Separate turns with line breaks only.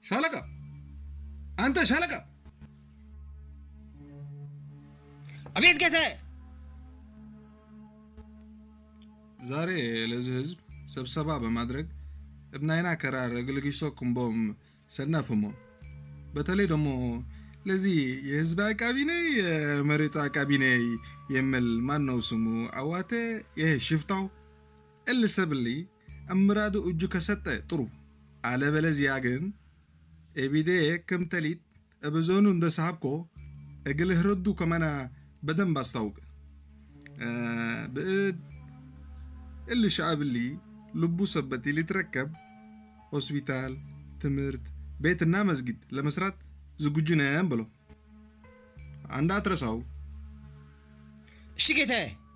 ሻለቃ አንተ ሻለቃ
አቤት ጌታዬ።
ዛሬ ለዚህ ህዝብ ስብሰባ በማድረግ እብናይና ከራር እግልግሶ ክንቦም ሰናፍሞ በተለይ ደግሞ ለዚህ የህዝብ አቃቢ ነይ የመሬቱ አቃቢ ነይ የሚል ማን ነው ስሙ አዋቴ ይሄ ሽፍታው እልሰብሊ እምራዱ እጁ ከሰጠ ጥሩ አለበለዚያ ግን ኤቢዴ ክምተሊት እብዞኑ እንደ ሳብኮ እግልህ ረዱ ከመና በደንብ አስታውቅ ብእድ እል ሻዕብሊ ልቡ ሰበቲ ሊትረከብ ሆስፒታል፣ ትምህርት ቤትና መስጊድ ለመስራት ዝግጁ ነን ብሎ እንዳትረሳው።
እሺ ጌታዬ።